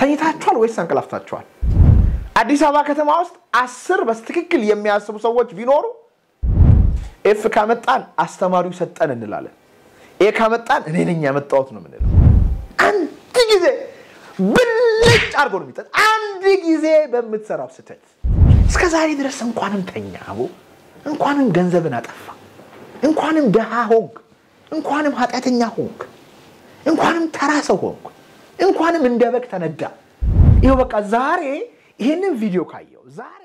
ተኝታችኋል ወይስ አንቀላፍታችኋል? አዲስ አበባ ከተማ ውስጥ አስር በትክክል የሚያስቡ ሰዎች ቢኖሩ ኤፍ ካመጣን አስተማሪው ሰጠን እንላለን። ኤ ካመጣን እኔ ነኝ ያመጣሁት ነው የምንለው። አንድ ጊዜ ብልጭ አድርጎ ነው የሚጠጥ አንድ ጊዜ በምትሰራው ስህተት እስከ ዛሬ ድረስ እንኳንም ተኛ አቦ እንኳንም ገንዘብን አጠፋ እንኳንም ድሃ ሆንክ እንኳንም ኃጢአተኛ ሆንክ እንኳንም ተራ ሰው ሆንክ እንኳንም እንደ በግ ተነዳ። ይኸው በቃ ዛሬ ይህንን ቪዲዮ ካየው ዛሬ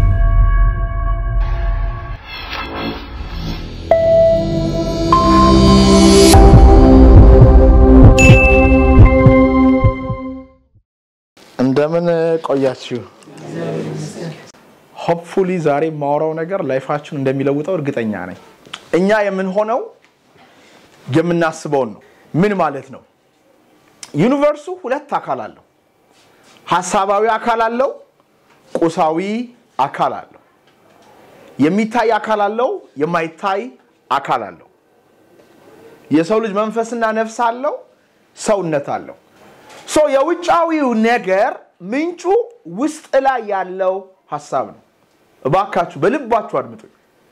እንደምን ቆያችሁ? ሆፕፉሊ ዛሬ የማወራው ነገር ላይፋችሁን እንደሚለውጠው እርግጠኛ ነኝ። እኛ የምንሆነው የምናስበውን ነው። ምን ማለት ነው? ዩኒቨርሱ ሁለት አካል አለው። ሀሳባዊ አካል አለው፣ ቁሳዊ አካል አለው። የሚታይ አካል አለው፣ የማይታይ አካል አለው። የሰው ልጅ መንፈስና ነፍስ አለው፣ ሰውነት አለው። ሶ የውጫዊው ነገር ምንጩ ውስጥ ላይ ያለው ሀሳብ ነው። እባካችሁ በልባችሁ አድምጡኝ።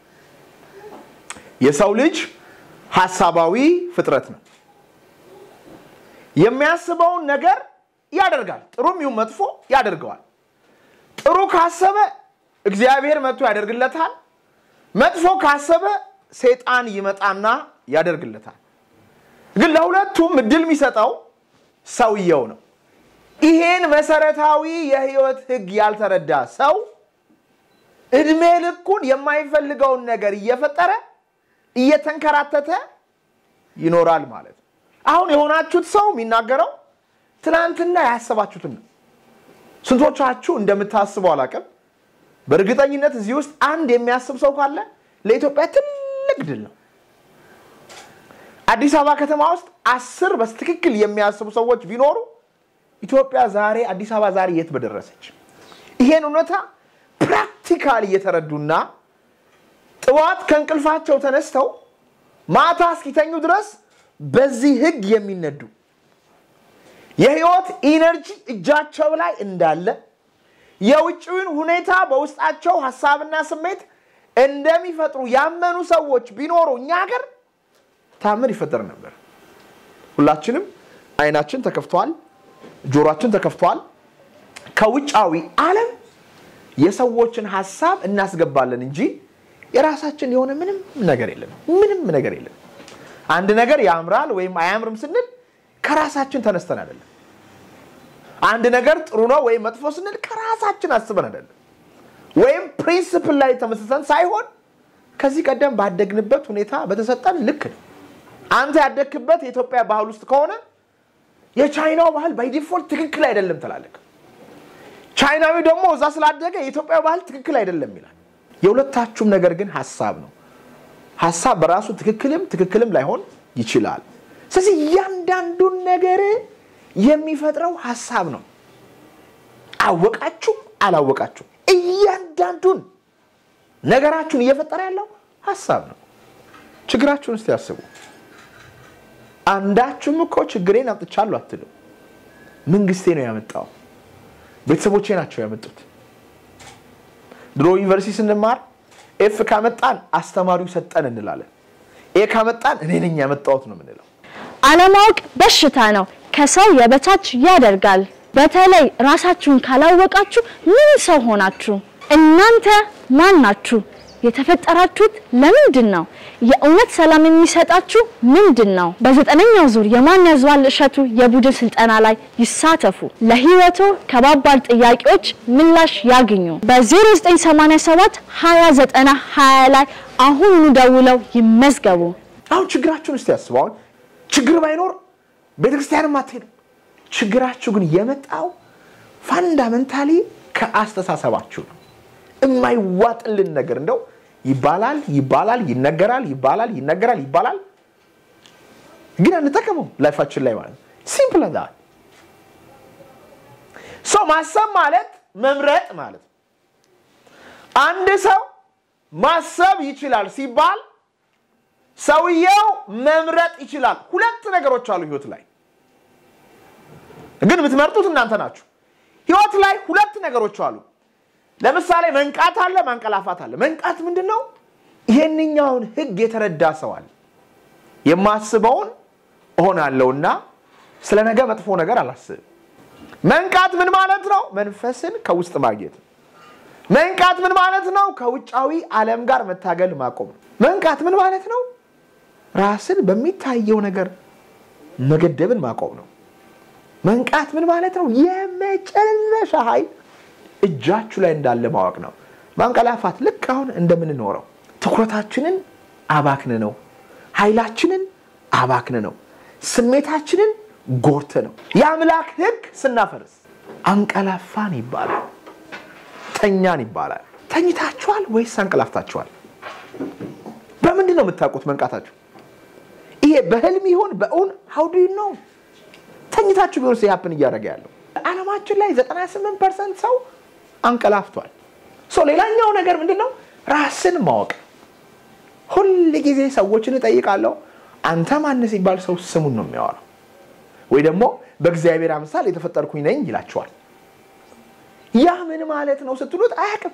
የሰው ልጅ ሀሳባዊ ፍጥረት ነው። የሚያስበውን ነገር ያደርጋል። ጥሩም ይሁን መጥፎ ያደርገዋል። ጥሩ ካሰበ እግዚአብሔር መጥቶ ያደርግለታል። መጥፎ ካሰበ ሰይጣን ይመጣና ያደርግለታል። ግን ለሁለቱም እድል የሚሰጠው ሰውየው ነው። ይሄን መሰረታዊ የህይወት ህግ ያልተረዳ ሰው እድሜ ልኩን የማይፈልገውን ነገር እየፈጠረ እየተንከራተተ ይኖራል ማለት ነው። አሁን የሆናችሁት ሰው የሚናገረው ትናንትና ያሰባችሁትን ነው። ስንቶቻችሁ እንደምታስቡ አላውቅም። በእርግጠኝነት እዚህ ውስጥ አንድ የሚያስብ ሰው ካለ ለኢትዮጵያ ትልቅ ድል ነው። አዲስ አበባ ከተማ ውስጥ አስር በትክክል የሚያስቡ ሰዎች ቢኖሩ ኢትዮጵያ ዛሬ አዲስ አበባ ዛሬ የት በደረሰች። ይሄን እውነታ ፕራክቲካል እየተረዱና ጥዋት ከእንቅልፋቸው ተነስተው ማታ እስኪተኙ ድረስ በዚህ ህግ የሚነዱ የህይወት ኢነርጂ እጃቸው ላይ እንዳለ የውጭውን ሁኔታ በውስጣቸው ሀሳብና ስሜት እንደሚፈጥሩ ያመኑ ሰዎች ቢኖሩ እኛ ሀገር ታምር ይፈጠር ነበር። ሁላችንም አይናችን ተከፍቷል፣ ጆሮአችን ተከፍቷል። ከውጫዊ ዓለም የሰዎችን ሀሳብ እናስገባለን እንጂ የራሳችን የሆነ ምንም ነገር የለም። ምንም ነገር የለም። አንድ ነገር ያምራል ወይም አያምርም ስንል ከራሳችን ተነስተን አይደለም። አንድ ነገር ጥሩ ነው ወይም መጥፎ ስንል ከራሳችን አስበን አይደለም። ወይም ፕሪንስፕል ላይ ተመስርተን ሳይሆን ከዚህ ቀደም ባደግንበት ሁኔታ በተሰጠን ልክ ነው። አንተ ያደግክበት የኢትዮጵያ ባህል ውስጥ ከሆነ የቻይናው ባህል ባይ ዲፎልት ትክክል አይደለም ትላለህ። ቻይናዊ ደግሞ እዛ ስላደገ የኢትዮጵያ ባህል ትክክል አይደለም ይላል። የሁለታችሁም ነገር ግን ሀሳብ ነው። ሀሳብ በራሱ ትክክልም ትክክልም ላይሆን ይችላል። ስለዚህ እያንዳንዱን ነገር የሚፈጥረው ሀሳብ ነው። አወቃችሁም አላወቃችሁም እያንዳንዱን ነገራችሁን እየፈጠረ ያለው ሀሳብ ነው። ችግራችሁን እስቲ ያስቡ። አንዳችሁም እኮ ችግሬን አምጥቻለሁ አትሉ። መንግስቴ ነው ያመጣው፣ ቤተሰቦቼ ናቸው ያመጡት። ድሮ ዩኒቨርሲቲ ስንማር ኤፍ ካመጣን አስተማሪው ሰጠን እንላለን። ኤ ካመጣን እኔ ነኝ ያመጣሁት ነው የምንለው። አለማወቅ በሽታ ነው፣ ከሰው የበታች ያደርጋል። በተለይ ራሳችሁን ካላወቃችሁ ምን ሰው ሆናችሁ? እናንተ ማን ናችሁ? የተፈጠራችሁት ለምንድን ነው? የእውነት ሰላም የሚሰጣችሁ ምንድን ነው? በዘጠነኛው ዙር የማን ያዘዋል እሸቱ የቡድን ስልጠና ላይ ይሳተፉ። ለህይወቶ ከባባድ ጥያቄዎች ምላሽ ያግኙ። በ0987 2090 20 ላይ አሁኑኑ ደውለው ይመዝገቡ። አሁን ችግራችሁን እስቲ ያስቡ። አሁን ችግር ባይኖር ቤተክርስቲያንም አትሄዱ። ችግራችሁ ግን የመጣው ፋንዳመንታሊ ከአስተሳሰባችሁ ነው። የማይዋጥልን ነገር እንደው ይባላል ይባላል ይነገራል ይባላል ይነገራል ይባላል፣ ግን አንጠቀመው ላይፋችን ላይ ማለት ሲምፕል ዳ ሰው ማሰብ ማለት መምረጥ ማለት ነው። አንድ ሰው ማሰብ ይችላል ሲባል ሰውየው መምረጥ ይችላል። ሁለት ነገሮች አሉ ህይወት ላይ ግን የምትመርጡት እናንተ ናችሁ። ህይወት ላይ ሁለት ነገሮች አሉ። ለምሳሌ መንቃት አለ፣ ማንቀላፋት አለ። መንቃት ምንድን ነው? ይሄንኛውን ህግ የተረዳ ሰው አለ። የማስበውን እሆናለሁና ስለ ነገ መጥፎ ነገር አላስብም። መንቃት ምን ማለት ነው? መንፈስን ከውስጥ ማግኘት። መንቃት ምን ማለት ነው? ከውጫዊ ዓለም ጋር መታገል ማቆም ነው። መንቃት ምን ማለት ነው? ራስን በሚታየው ነገር መገደብን ማቆም ነው። መንቃት ምን ማለት ነው? የመጨረሻ ኃይል እጃችሁ ላይ እንዳለ ማወቅ ነው። ማንቀላፋት ልክ አሁን እንደምንኖረው ትኩረታችንን አባክን ነው፣ ኃይላችንን አባክን ነው፣ ስሜታችንን ጎርተ ነው። የአምላክ ህግ ስናፈርስ አንቀላፋን ይባላል፣ ተኛን ይባላል። ተኝታችኋል ወይስ አንቀላፍታችኋል? በምንድን ነው የምታውቁት መንቃታችሁ? ይሄ በህልም ይሁን በእውን ሀውዱ ነው ተኝታችሁ ቢሆን ሲያፕን እያደረገ ያለው ዓለማችን ላይ 98 ፐርሰንት ሰው አንቀላፍቷል። ሰው ሌላኛው ነገር ምንድን ነው? ራስን ማወቅ። ሁል ጊዜ ሰዎችን እጠይቃለሁ፣ አንተ ማን ሲባል ሰው ስሙን ነው የሚያወራው፣ ወይ ደግሞ በእግዚአብሔር አምሳል የተፈጠርኩኝ ነኝ ይላቸዋል። ያ ምን ማለት ነው ስትሉት አያውቅም።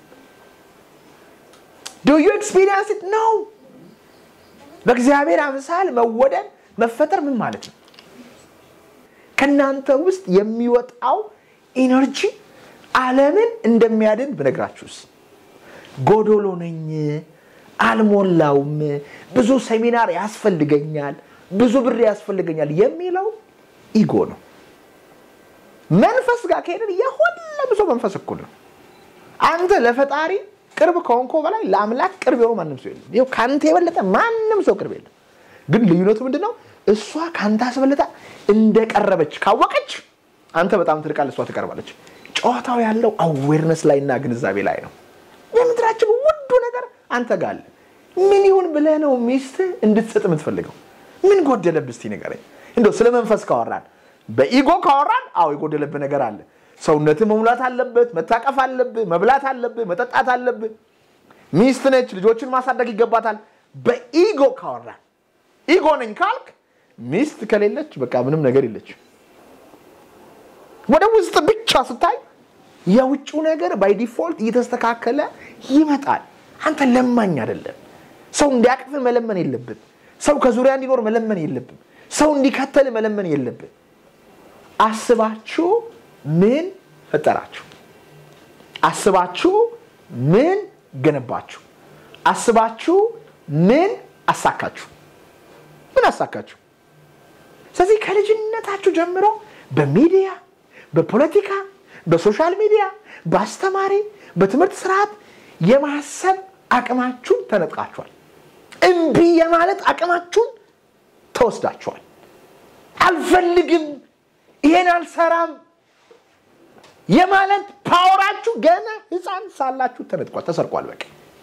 ዱ ዩ ኤክስፒሪየንስ ኢት ነው። በእግዚአብሔር አምሳል መወደድ መፈጠር ምን ማለት ነው? ከእናንተ ውስጥ የሚወጣው ኢነርጂ ዓለምን እንደሚያድን ብነግራችሁስ? ጎዶሎ ነኝ፣ አልሞላውም፣ ብዙ ሴሚናር ያስፈልገኛል፣ ብዙ ብር ያስፈልገኛል የሚለው ኢጎ ነው። መንፈስ ጋር ከሄድን የሁሉም ሰው መንፈስ እኩል ነው። አንተ ለፈጣሪ ቅርብ ከሆንኮ በላይ ለአምላክ ቅርብ የሆነ ማንም ሰው የለም። ይኸው ከአንተ የበለጠ ማንም ሰው ቅርብ የለም። ግን ልዩነቱ ምንድን ነው? እሷ ከአንተ አስበልጣ እንደቀረበች ካወቀች አንተ በጣም ትርቃለህ፣ እሷ ትቀርባለች። ጨዋታው ያለው አዌርነስ ላይ እና ግንዛቤ ላይ ነው። የምድራችን ውዱ ነገር አንተ ጋር አለ። ምን ይሁን ብለህ ነው ሚስትህ እንድትሰጥ የምትፈልገው? ምን ጎደለብህ እስቲ ንገረኝ። እንደው ስለ መንፈስ ካወራን በኢጎ ካወራን፣ አዎ የጎደለብህ ነገር አለ። ሰውነትህ መሙላት አለበት፣ መታቀፍ አለብህ፣ መብላት አለብህ፣ መጠጣት አለብህ። ሚስት ነች፣ ልጆችን ማሳደግ ይገባታል። በኢጎ ካወራን ኢጎ ነኝ ካልክ ሚስት ከሌለች በቃ ምንም ነገር የለች። ወደ ውስጥ ብቻ ስታይ የውጭው ነገር ባይ ዲፎልት እየተስተካከለ ይመጣል። አንተ ለማኝ አይደለም። ሰው እንዲያቅፍ መለመን የለብን። ሰው ከዙሪያ እንዲኖር መለመን የለብን። ሰው እንዲከተል መለመን የለብን። አስባችሁ ምን ፈጠራችሁ? አስባችሁ ምን ገነባችሁ? አስባችሁ ምን አሳካችሁ? ምን አሳካችሁ? ስለዚህ ከልጅነታችሁ ጀምሮ በሚዲያ፣ በፖለቲካ፣ በሶሻል ሚዲያ፣ በአስተማሪ፣ በትምህርት ስርዓት የማሰብ አቅማችሁን ተነጥቃችኋል። እምቢ የማለት አቅማችሁን ተወስዳችኋል። አልፈልግም፣ ይሄን አልሰራም የማለት ፓወራችሁ ገና ህፃን ሳላችሁ ተነጥቋል፣ ተሰርቋል። በቃ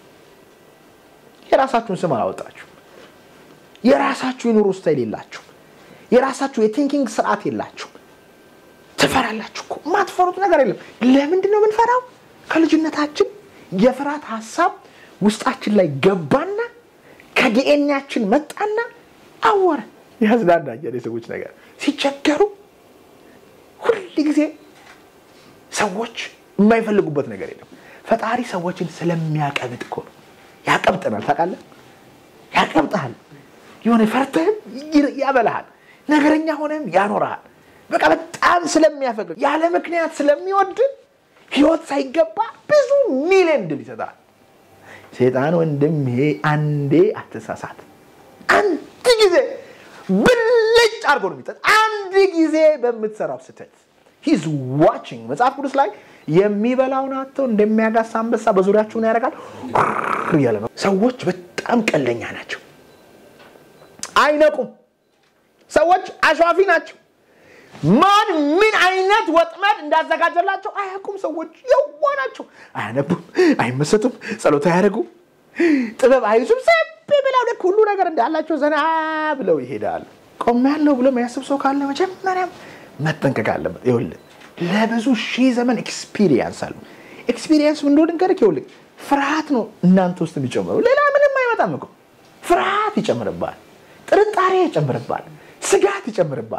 የራሳችሁን ስም አላወጣችሁ። የራሳችሁ የኑሮ ስታይል የላችሁ። የራሳችሁ የቲንኪንግ ስርዓት የላችሁ። ትፈራላችሁ እኮ የማትፈሩት ነገር የለም። ለምንድን ነው የምንፈራው? ከልጅነታችን የፍርሃት ሀሳብ ውስጣችን ላይ ገባና ከዲኤንያችን መጣና አወረ። ያዝናናኛል የሰዎች ነገር ሲቸገሩ ሁል ጊዜ ሰዎች የማይፈልጉበት ነገር የለም። ፈጣሪ ሰዎችን ስለሚያቀብጥ እኮ ነው። ያቀብጠናል። ታውቃለህ? ያቀብጠሃል። የሆነ ፈርተህም ያበላሃል። ነገረኛ ሆነህም ያኖረሃል። በቃ በጣም ስለሚያፈቅር ያለ ምክንያት ስለሚወድ ህይወት ሳይገባ ብዙ ሚሊዮን ድል ይሰጣል። ሴጣን ወንድሜ አንዴ አትሳሳት። አንድ ጊዜ ብልጭ አድርጎ ነው የሚጠጥ አንድ ጊዜ በምትሰራው ስህተት ሂዝ ዋቺንግ መጽሐፍ ቅዱስ ላይ የሚበላውን አጥተው እንደሚያጋሳ አንበሳ በዙሪያችሁ ምን ያደርጋል እያለ ነው። ሰዎች በጣም ቀለኛ ናቸው፣ አይነቁም። ሰዎች አሸዋፊ ናቸው። ማን ምን አይነት ወጥመድ እንዳዘጋጀላቸው አያውቁም። ሰዎች የዋ ናቸው። አያነቡም፣ አይመሰጡም፣ ጸሎት አያደርጉም፣ ጥበብ አይዙም። ሰብ ብለው ልክ ሁሉ ነገር እንዳላቸው ዘና ብለው ይሄዳሉ። ቆም ያለው ብሎ የሚያስብ ሰው ካለ መጀመሪያም መጠንቀቅ አለበት። ይኸውልህ ለብዙ ሺህ ዘመን ኤክስፒሪየንስ አሉ። ኤክስፒሪየንስ ምን እንደሆነ ንገርህ። ይኸውልህ ፍርሃት ነው እናንተ ውስጥ የሚጨምረው፣ ሌላ ምንም አይመጣም እኮ። ፍርሃት ይጨምርባል፣ ጥርጣሬ ይጨምርባል፣ ስጋት ይጨምርባል።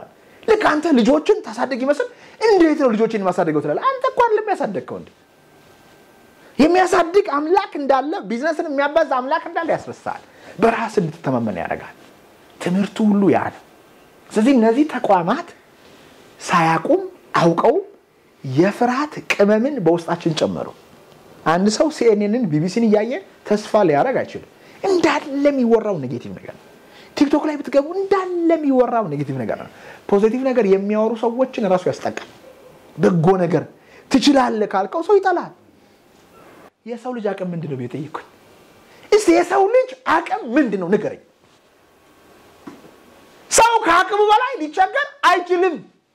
ልክ አንተ ልጆችን ታሳድግ ይመስል እንዴት ነው ልጆችን የማሳደገው ትላለህ። አንተ እኮ አይደለም ያሳደግከው እንዴ የሚያሳድግ አምላክ እንዳለ ቢዝነስን የሚያባዝ አምላክ እንዳለ ያስረሳል። በራስ እንድትተማመን ያደርጋል። ትምህርቱ ሁሉ ያ ነው። ስለዚህ እነዚህ ተቋማት ሳያቁም አውቀው የፍርሃት ቅመምን በውስጣችን ጨመሩ። አንድ ሰው ሲኤንኤንን ቢቢሲን እያየ ተስፋ ሊያደርግ አይችልም። እንዳለ የሚወራው ኔጌቲቭ ነገር ነው። ቲክቶክ ላይ ብትገቡ እንዳለ የሚወራው ኔጌቲቭ ነገር ነው። ፖዚቲቭ ነገር የሚያወሩ ሰዎችን እራሱ ያስጠቃል። በጎ ነገር ትችላለህ ካልከው ሰው ይጠላል። የሰው ልጅ አቅም ምንድን ነው ብዬ ጠየቅኩኝ። እስቲ የሰው ልጅ አቅም ምንድን ነው ንገረኝ። ሰው ከአቅሙ በላይ ሊቸገር አይችልም።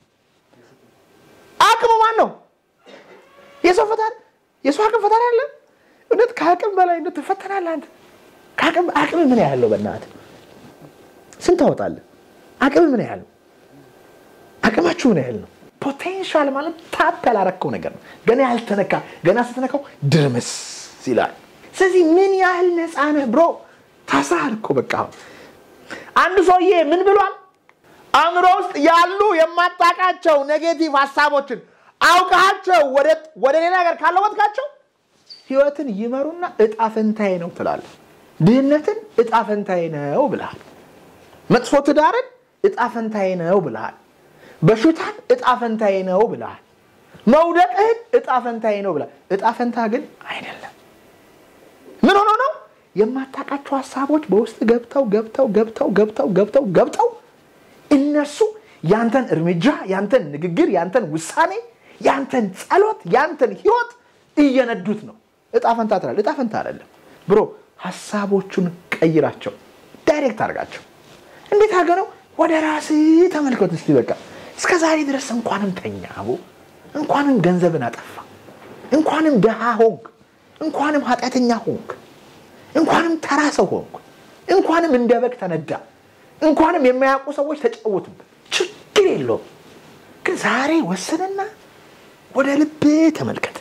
አቅሙ ማን ነው? የሰው ፈጣሪ የሰው አቅም ፈጣሪ አለ። እውነት ከአቅም በላይ እንደው ትፈተናለህ አንተ። ከአቅም አቅም ምን ያህል ነው? በእናትህ ስንት ታወጣለህ? አቅም ምን ያህል ነው? አቅማችሁ ምን ያህል ነው? ፖቴንሻል ማለት ታፕ ያላረከው ነገር ነው። ገና ያልተነካ ገና ስትነካው ድርምስ ይላል። ስለዚህ ምን ያህል ነፃ ነህ ብሮ? ታስረሃል እኮ በቃ። አንድ ሰውዬ ምን ብሏል? አእምሮ ውስጥ ያሉ የማታውቃቸው ኔጌቲቭ ሀሳቦችን አውቃቸው ወደ ሌላ ነገር ካለወጥካቸው ህይወትን ይመሩና እጣ ፈንታዬ ነው ትላለህ። ድህነትን እጣ ፈንታዬ ነው ብልሃል። መጥፎ ትዳርን እጣ ፈንታዬ ነው ብልሃል። በሽታን እጣ ፈንታዬ ነው ብልሃል። መውደቅህን እጣ ፈንታዬ ነው ብልሃል። እጣ ፈንታ ግን አይደለም። ምን ሆኖ ነው? የማታውቃቸው ሀሳቦች በውስጥ ገብተው ገብተው ገብተው ገብተው ገብተው ገብተው እነሱ ያንተን እርምጃ፣ ያንተን ንግግር፣ ያንተን ውሳኔ፣ ያንተን ጸሎት፣ ያንተን ህይወት እየነዱት ነው። እጣ ፈንታ ትላለህ። እጣ ፈንታ አይደለም ብሮ። ሀሳቦቹን ቀይራቸው፣ ዳይሬክት አድርጋቸው። እንዴት አድርገህ ነው? ወደ ራስህ ተመልከት እስቲ። በቃ እስከ ዛሬ ድረስ እንኳንም ተኛ አቦ፣ እንኳንም ገንዘብን አጠፋ፣ እንኳንም ድሃ ሆንክ፣ እንኳንም ኃጢአተኛ ሆንክ፣ እንኳንም ተራ ሰው ሆንክ፣ እንኳንም እንደ በግ ተነዳ፣ እንኳንም የማያውቁ ሰዎች ተጫወቱበት። ችግር የለውም ግን ዛሬ ወስንና ወደ ልብ ተመልከት።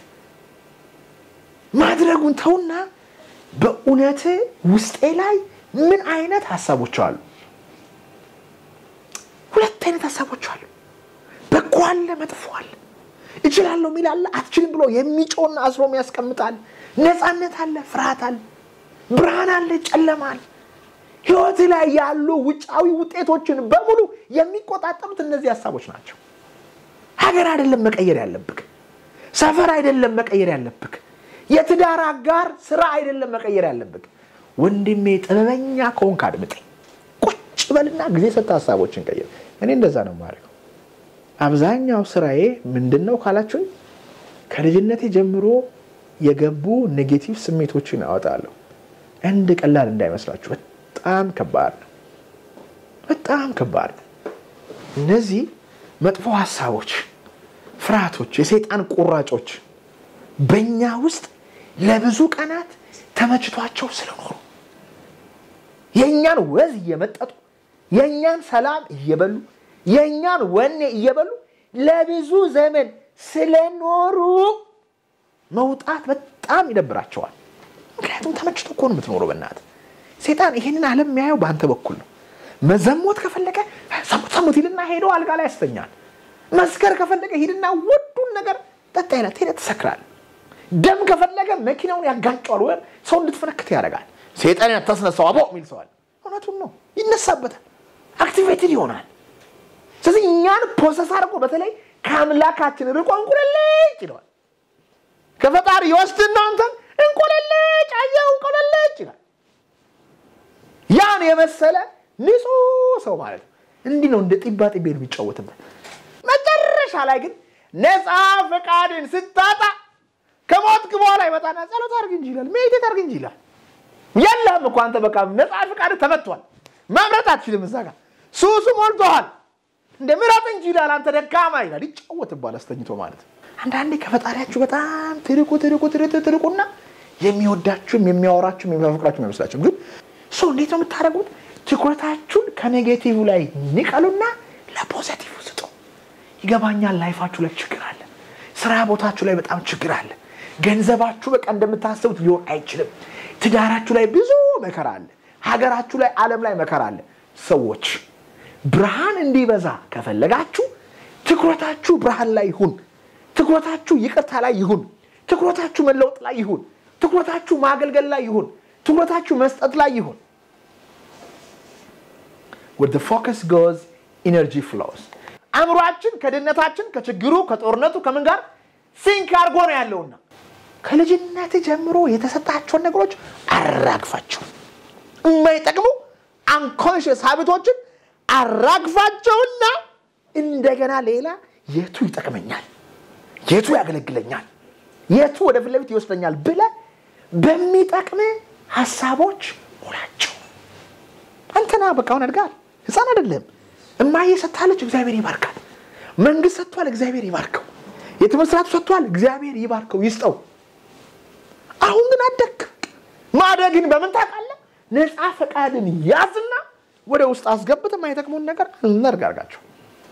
ማድረጉን ተውና በእውነት ውስጤ ላይ ምን አይነት ሀሳቦች አሉ? ሁለት አይነት ሀሳቦች አሉ። በጎ አለ፣ መጥፎ አለ። እችላለሁ የሚል አለ፣ አትችልም ብሎ የሚጮና አስሮ ያስቀምጣል። ነፃነት አለ፣ ፍርሃት አለ፣ ብርሃን አለ፣ ጨለማ አለ። ህይወት ላይ ያሉ ውጫዊ ውጤቶችን በሙሉ የሚቆጣጠሩት እነዚህ ሀሳቦች ናቸው። ሀገር አይደለም መቀየር ያለብክ፣ ሰፈር አይደለም መቀየር ያለብክ፣ የትዳር አጋር ስራ አይደለም መቀየር ያለብክ። ወንድሜ ጥበበኛ ከሆንክ አድምጠኝ፣ ቁጭ በልና ጊዜ ሰጠ ሀሳቦችን ቀይር። እኔ እንደዛ ነው የማደርገው። አብዛኛው ስራዬ ምንድን ነው ካላችሁኝ፣ ከልጅነቴ ጀምሮ የገቡ ኔጌቲቭ ስሜቶችን አወጣለሁ። እንድ ቀላል እንዳይመስላችሁ በጣም ከባድ ነው። በጣም ከባድ ነው። እነዚህ መጥፎ ሀሳቦች፣ ፍርሃቶች፣ የሰይጣን ቁራጮች በእኛ ውስጥ ለብዙ ቀናት ተመችቷቸው ስለኖሩ የእኛን ወዝ እየመጠጡ የእኛን ሰላም እየበሉ የእኛን ወኔ እየበሉ ለብዙ ዘመን ስለኖሩ መውጣት በጣም ይደብራቸዋል። ምክንያቱም ተመችቶ እኮ ነው የምትኖረው። በእናትህ ሴጣን ይሄንን ዓለም የሚያየው በአንተ በኩል ነው። መዘሞት ከፈለገ ሰሙት ሰሙት ሂድና ሄዶ አልጋ ላይ ያስተኛል። መስከር ከፈለገ ሂድና ወዱን ነገር ጠጣ ይላት ሄደ ትሰክራል። ደም ከፈለገ መኪናውን ያጋጨዋል፣ ወይም ሰው እንድትፈነክት ያደርጋል። ሴጣን ያታስነሳው አቦ የሚል ሰዋል። እውነቱን ነው፣ ይነሳበታል፣ አክቲቬትድ ይሆናል። ስለዚህ እኛን ፕሮሰስ አድርጎ በተለይ ከአምላካችን ርቆ እንቁለልጭ ይለዋል። ከፈጣሪ ይወስድና አንተን እንቆለልጭ አየው እንቆለልጭ ይላል። ያን የመሰለ ንጹህ ሰው ማለት ነው። እንዲህ ነው እንደ ጢባ ጢቤ ነው የሚጫወትበት። መጨረሻ ላይ ግን ነፃ ፈቃድን ስታጣ ከሞትክ በኋላ ይመጣና ጸሎት አድርግ እንጂ ይላል፣ ሜዲቴት አድርግ እንጂ ይላል። የለም እኮ አንተ በቃ ነፃ ፈቃድ ተመቷል። መምረጥ አትችልም። እዛ ጋር ሱሱ ሞልቶሃል። እንደ ምረጥ እንጂ ይላል፣ አንተ ደካማ ይላል። ይጫወትባል አስተኝቶ ማለት ነው። አንዳንዴ ከፈጣሪያችሁ በጣም ትርቁ ትርቁ ትርቁ ትርቁና የሚወዳችሁም የሚያወራችሁም የሚያፈቅራችሁም አይመስላችሁም። ግን ሰው እንዴት ነው የምታደርጉት? ትኩረታችሁን ከኔጌቲቭ ላይ ንቀሉና ለፖዘቲቭ ስጡ። ይገባኛል። ላይፋችሁ ላይ ችግር አለ። ስራ ቦታችሁ ላይ በጣም ችግር አለ። ገንዘባችሁ በቃ እንደምታስቡት ሊሆን አይችልም። ትዳራችሁ ላይ ብዙ መከራ አለ። ሀገራችሁ ላይ፣ ዓለም ላይ መከራ አለ። ሰዎች ብርሃን እንዲበዛ ከፈለጋችሁ ትኩረታችሁ ብርሃን ላይ ይሁን። ትኩረታችሁ ይቅርታ ላይ ይሁን። ትኩረታችሁ መለወጥ ላይ ይሁን። ትኩረታችሁ ማገልገል ላይ ይሁን። ትኩረታችሁ መስጠት ላይ ይሁን። ወደ ፎከስ ጎዝ ኢነርጂ ፍሎስ አእምሯችን ከድህነታችን ከችግሩ ከጦርነቱ ከምን ጋር ሲንክ አድርጎ ነው ያለውና ከልጅነት ጀምሮ የተሰጣቸውን ነገሮች አራግፋቸው የማይጠቅሙ አንኮንሽስ ሀቢቶችን አራግፋቸውና እንደገና ሌላ የቱ ይጠቅመኛል፣ የቱ ያገለግለኛል፣ የቱ ወደ ፊት ለፊት ይወስደኛል ብለ በሚጠቅም ሀሳቦች ሙላቸው። አንተና በቃውን አድጋል። ህፃን አይደለም። እማዬ ሰጥታለች፣ እግዚአብሔር ይባርካል። መንግስት ሰጥቷል፣ እግዚአብሔር ይባርከው። የትምህርት ስርዓቱ ሰጥቷል፣ እግዚአብሔር ይባርከው ይስጠው። አሁን ግን አደግ ማደግን በምን ታውቃለህ? ነፃ ፈቃድን ያዝና ወደ ውስጥ አስገብት የማይጠቅሙን ነገር አልነርጋርጋቸው።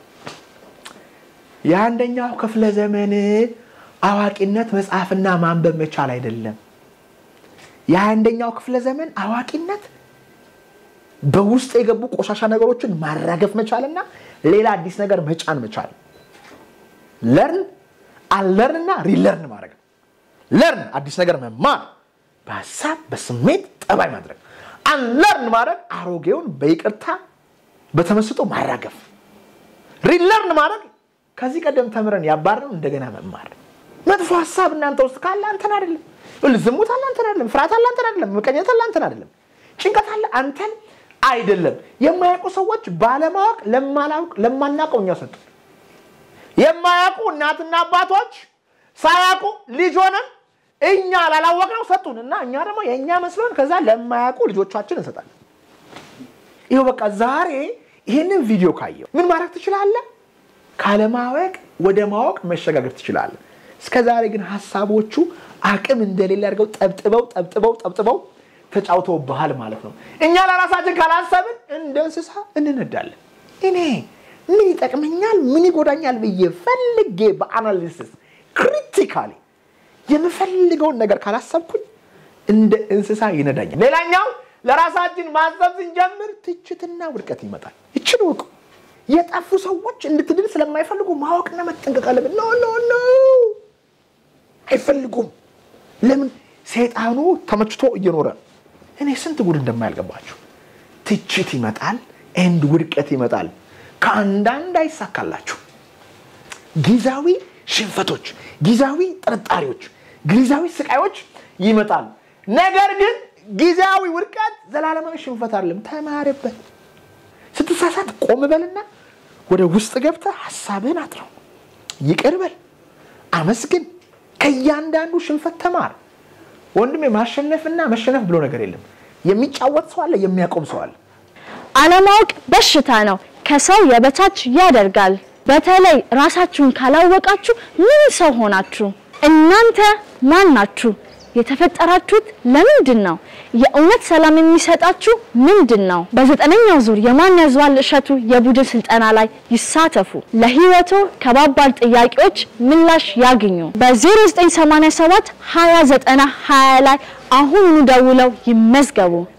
የአንደኛው ክፍለ ዘመን አዋቂነት መጽሐፍና ማንበብ መቻል አይደለም። የአንደኛው ክፍለ ዘመን አዋቂነት በውስጥ የገቡ ቆሻሻ ነገሮችን ማራገፍ መቻልና ሌላ አዲስ ነገር መጫን መቻል። ለርን አለርንና ሪለርን ማድረግ ነው። ለርን አዲስ ነገር መማር፣ በሀሳብ በስሜት ጠባይ ማድረግ። አንለርን ማድረግ አሮጌውን በይቅርታ በተመስጦ ማራገፍ። ሪለርን ማድረግ ከዚህ ቀደም ተምረን ያባረን እንደገና መማር። መጥፎ ሀሳብ እናንተ ውስጥ ካለ አንተን አይደለም። ዝሙት አለ አንተን አይደለም። ፍርሃት አለ አንተን አይደለም። ምቀኘት አለ አንተን አይደለም። ጭንቀት አለ አንተን አይደለም። የማያውቁ ሰዎች ባለማወቅ ለማላውቅ ለማናውቀው እኛ ሰጡ። የማያውቁ እናትና አባቶች ሳያውቁ ልጅ ሆነን እኛ ላላወቅነው ሰጡን እና እኛ ደግሞ የእኛ መስሎን ከዛ ለማያውቁ ልጆቻችን እንሰጣለን። ይኸው በቃ ዛሬ ይህንን ቪዲዮ ካየው ምን ማድረግ ትችላለህ? ካለማወቅ ወደ ማወቅ መሸጋገር ትችላለህ። እስከ ዛሬ ግን ሀሳቦቹ አቅም እንደሌለ አድርገው ጠብጥበው ጠብጥበው ጠብጥበው ተጫውተውብሃል ማለት ነው። እኛ ለራሳችን ካላሰብን እንደ እንስሳ እንነዳለን። እኔ ምን ይጠቅመኛል፣ ምን ይጎዳኛል ብዬ ፈልጌ በአናሊሲስ ክሪቲካሊ የምፈልገውን ነገር ካላሰብኩኝ እንደ እንስሳ ይነዳኛል። ሌላኛው ለራሳችን ማሰብ ስንጀምር ትችትና ውድቀት ይመጣል። ይችን ወቁ። የጠፉ ሰዎች እንድትድን ስለማይፈልጉ ማወቅና መጠንቀቅ አለብን። ኖ ኖ ኖ አይፈልጉም። ለምን? ሰይጣኑ ተመችቶ እየኖረ እኔ ስንት ጉድ እንደማያልገባችሁ ትችት ይመጣል፣ ኤንድ ውድቀት ይመጣል። ከአንዳንድ አይሳካላችሁ። ጊዜያዊ ሽንፈቶች፣ ጊዜያዊ ጥርጣሬዎች፣ ጊዜያዊ ስቃዮች ይመጣል። ነገር ግን ጊዜያዊ ውድቀት ዘላለማዊ ሽንፈት አይደለም። ተማርበት። ስትሳሳት ቆም በልና ወደ ውስጥ ገብተህ ሀሳብህን አጥረው፣ ይቅር በል፣ አመስግን። ከእያንዳንዱ ሽንፈት ተማር። ወንድሜ ማሸነፍና መሸነፍ ብሎ ነገር የለም። የሚጫወት ሰው አለ፣ የሚያቆም ሰው አለ። አለማወቅ በሽታ ነው፣ ከሰው የበታች ያደርጋል። በተለይ ራሳችሁን ካላወቃችሁ ምን ሰው ሆናችሁ? እናንተ ማን ናችሁ? የተፈጠራችሁት ለምንድን ነው? የእውነት ሰላም የሚሰጣችሁ ምንድን ነው? በዘጠነኛው ዙር የማን ያዘዋል እሸቱ የቡድን ስልጠና ላይ ይሳተፉ። ለህይወቶ ከባባድ ጥያቄዎች ምላሽ ያግኙ። በ0987 2090 20 ላይ አሁኑኑ ደውለው ይመዝገቡ።